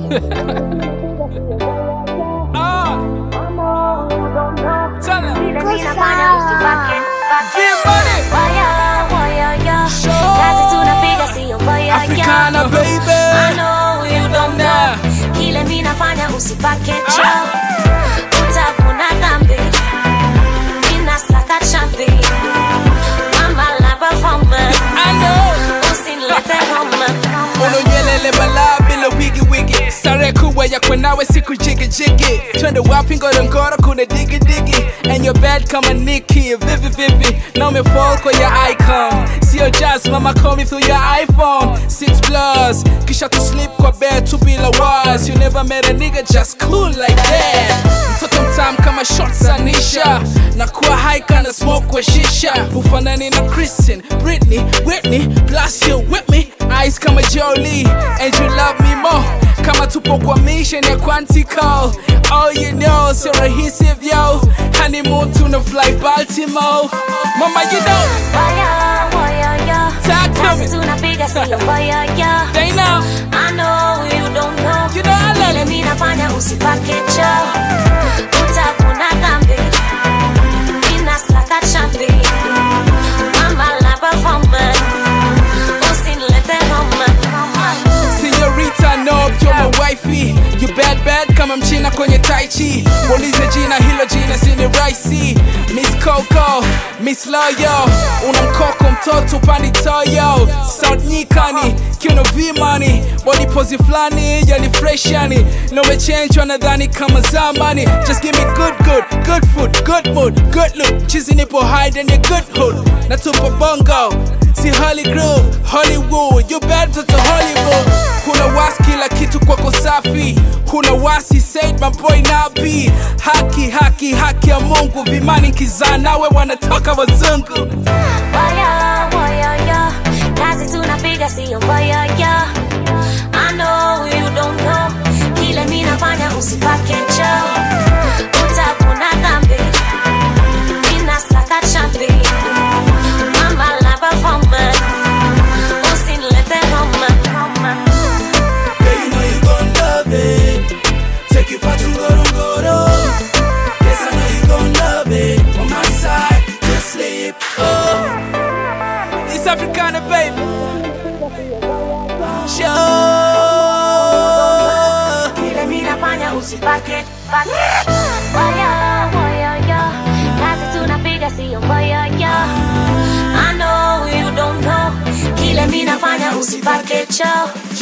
Ah, tell 'em. Vile mimi nafanya usibake, bake. Feel money. Waya, waya, ya. Show. Kazi tunapiga sio mbaya, ya. Africana, I baby. know you don't know. Kile mimi nafanya usipake cho utavuna dhambi ninasaka chambi mama la performance I know. usinilete homa unonyelele balaa bila wigi wigi sare kuwa yakwe nawe siku jigi jigi twende wapi ngorongoro kuna digi digi and your bed kama Nicki vivi vivi na umefall kwa your icon sio jazz mama call me through your iphone 6 plus kisha to sleep kwa bed tu bila was you never met a nigga just cool like that mtoto mtam kama shots anisha na kuwa high kana smoke kwa shisha hufanani na Kristen Britney Whitney plus you with me eyes kama Jolie and you love me more kama tupo kwa mission ya Quantico all you know sio rahisi vyo honeymoon tuna fly Baltimore mama you know waya waya ya Talk to kazi me. tunapiga sio mbaya ya they know I know you don't know You know I love Kile it. mimi nafanya usipake cho utavuna dhambi ninasaka chambi mama la performance usinilete homa Senorita Nob, you're my wifey You bad bad kama mchina kwenye tai chi Waulize jina hilo jina sini raisi Miss Coco, Miss Loyo Una mkoko mtoto pani toyo South nyikani, kiuno vimani Body pose flani, yani fresh yani No mechange wanadhani kama zamani Just give me good good, good food, good mood, good look Chizi nipo hide in your good hood Natupa bongo si Holly Groove, Hollywood, you bad to Hollywood. Huna wasi kila kitu kwako safi, huna wasi said my boy Nabi. Haki haki haki ya Mungu, vimani kizaa nawe wanatoka wazungu. Waya, waya, ya. Kazi tunapiga sio mbaya ya. I know you don't know. Kile mimi nafanya usipake cho. Utavuna dhambi. Ninasaka chambi. Mama la performance. Usinilete homa. Girl, you know you gon' love it. Take you far to Ngorongoro. Yes, I know you gon' love it. On my side, to sleep. Oh, it's Africana, baby. Show. Kile mimi nafanya usipake. pake. Waya, waya, ya. Kazi tunapiga sio mbaya ya. I know you don't know. Kile mimi nafanya usipake cho.